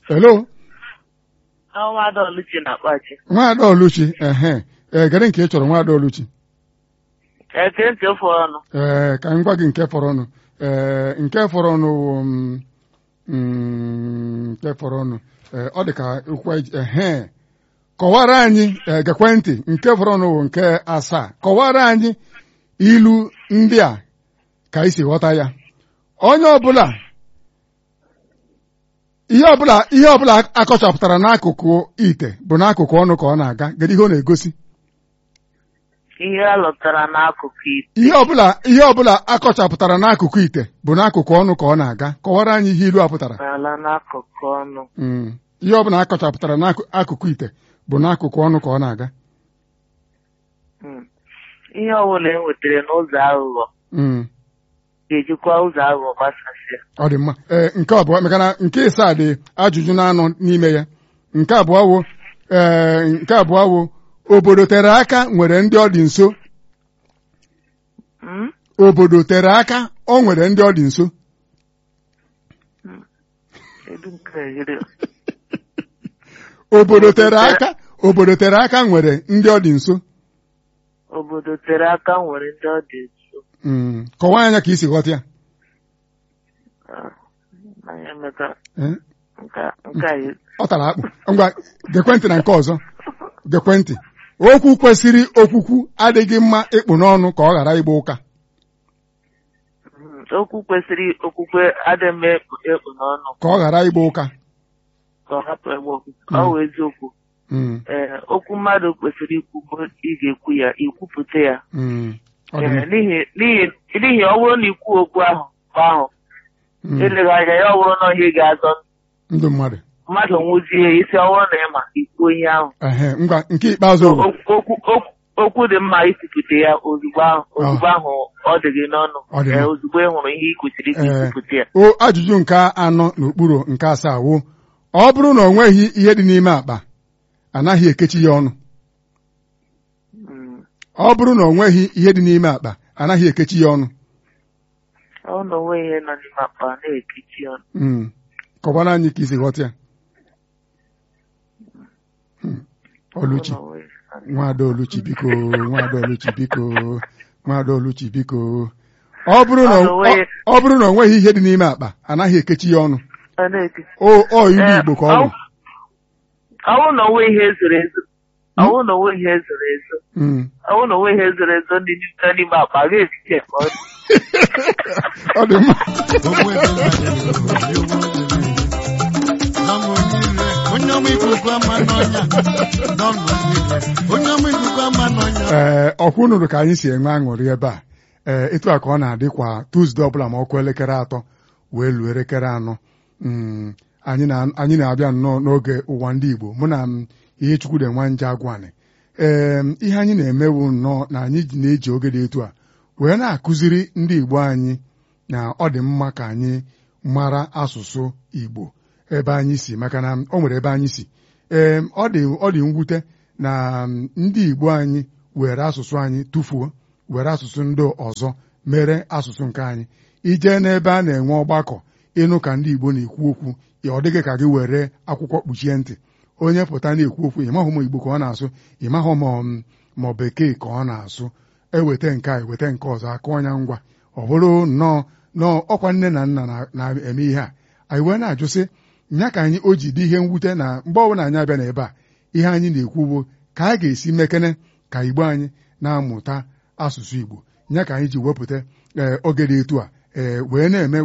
hello Ọnwa Oluchi na-akpachi. nwaada oluchi ehe ee gere nke ị chọrọ nwaada oluchi Eke ntị ofe ọnụ. ee ka m gwa gị nke fọrọ ọnụ ee nke fọrọ ọnụ wụ m, mm, nke fọrọ ọnụ ee ọ dị ka okwu anyị ji- ehe kọwara anyị ee gekwe ntị nke fọrọ ọnụ wụ nke asaa kọwara anyị ilu ndị a ka isi ghọta ya onye ọbụla ihe ọbụla ihe ọbụla akọchapụtara n'akụkụ ite bụ n'akụkụ ọnụ ka ọ na-aga kedu ihe ọ na-egosi Ihe a lụtara n'akụkụ ite. ihe ọbụla ihe ọbụla akọchapụtara n'akụkụ ite bụ n'akụkụ ọnụ ka ọ na-aga kọwara anyị ihe ilu a pụtara N'ala n'akụkụ ọnụ. Mm. ihe ọbụla akọchapụtara n'akụkụ ite bụ n'akụkụ ọnụ ka ọ na-aga Mm. Ihe ọbụla e nwetara n'ụzọ aghụghọ Mm. ga-ejikwa ụzọ aghụghọ gbasasịa. ọ dị mma ee nke abụọ maka na nke ịsaa dị ajụjụ na-anọ n'ime ya nke abụọ wụ ee nke abụọ wụ obodo tere aka nwere ndị ọ dị nso Mm? obodo tere aka o nwere ndị ọ dị nso Kedu nke a yiri? obodo tere aka obodo tere aka nwere ndị ọ dị nso Obodo tere aka nwere ndị ọ dị nso. Mm. kọwaa anya ka isi ghọta ya Ah, Mmanya emeka Eh? nke a- nke a yiri. ọ tara akpụ ngwa gekwentị na nke ọzọ gekwentị okwu kwesịrị okwukwu adịghị mma ịkpụ n'ọnụ ka ọ ghara ịgba ụka Mm. Okwu kwesịrị okwukwe adịghị ekpu ekpu n'ọnụ ka ọ ghara ịgba ụka ka ọ hapụ egbe okwu. Ọ bụ eziokwu. Mm, Ee, okwu mmadụ kwesịrị ikwu bụ ị ga-ekwu ya ikwupụta ya mm, ọ dị Ee, mma. n'ihi n'ihi n'ihi ọ bụrụ na ikwu okwu ahụ mgbe ahụ Mm, eleghị anya ya ọ bụrụ na ihe ga-azọ ndụ mmadụ mmadụ nwụzie isi ọ bụrụ na ị ma ikwu ihe ahụ ehe ngwa nke ikpeazụ bụ okwu okwu okwu- okwu dị mma ikwupụta ya ozugbo ahụ ozugbo ahụ ọ dị gị n'ọnụ Ọ dị Ee, mma. ozugbo ị hụrụ ihe ị kwesịrị ka Ee. ikwupụta ya o ajụjụ nke anọ n'okpuru nke asaa wụ ọ bụrụ na o nweghị ihe dị n'ime akpa anaghị ekechi ya ọnụ Mm. ọ bụrụ na o nweghị ihe dị n'ime akpa anaghị ekechi ya ọnụ ọ na onwe ihe nọ n'ime akpa na-ekechi ọnụ Mm. kọwara anyị ka isi ghọta ya Hmm. Oluchi Ọ na onwe ihe nọ n'ime- nwada Oluchi biko nwada Oluchi biko nwada Oluchi biko ọ bụrụ na Ọ na onwe- ọ bụrụ na o nweghị ihe dị n'ime akpa anaghị ekechi ya ọnụ ọ na-ekechi o ọ ilu Ee, Igbo ka ọ bụ ọ- ọ bụrụ na onwe ihe zoro ezo ọ bụrụ na onwe ihe zoro ezo Mm. ọ bụrụ na onwe ihe zoro ezo ndị nọ n'ime akpa ga-ekechi ya ka ọ dị ọ dị mma onye ọma ikuku ama n'ọnya n'ọnụ niile onye ọma ikuku ama n'ọnya ee ọkwụ nụrụ ka anyị si enwe aṅụrị ebe a ee etu a ka ọ na-adị kwa Tuzdee ọbụla ma ọkụ elekere atọ wee luo elekere anọ Mm, anyị na- anyị na-abịa nnọọ n'oge ụwa ndị Igbo mụ na m ihe Chukwude Nwanje Agwani ee ihe anyị na-emewu nnọọ na anyị ji na-eji oge dị etu a wee na-akụziri ndị Igbo anyị na ọ dị mma ka anyị mara asụsụ Igbo ebe anyị si maka na o nwere ebe anyị si ee ọ dị ọ dị mwute na m, ndị Igbo anyị were asụsụ anyị tụfuo were asụsụ ndị ọzọ mere asụsụ nke anyị ijee n'ebe a na-enwe ọgbakọ ịnụ ka ndị Igbo na-ekwu okwu ya ọ dịghị ka gị were akwụkwọ kpuchie ntị onye pụta na-ekwu okwu ịmahụ ma Igbo ka ọ na-asụ ịmahụ ma ọ- ma ọ bekee ka ọ na-asụ eweta nke a eweta nke ọzọ aka ọnya ngwa ọ bụrụ nnọọ nọọ ọkwa nne na nna na- na-eme ihe a anyị wee na-ajụ sị nya ka anyị o ji dị ihe mwute na mgbe ọbụla anyị abịa n'ebe a ihe anyị na-ekwu bụ ka a ga-esi mekene ka Igbo anyị na-amụta asụsụ Igbo nya ka anyị ji wepụta ee oge dị etu a ee wee na-eme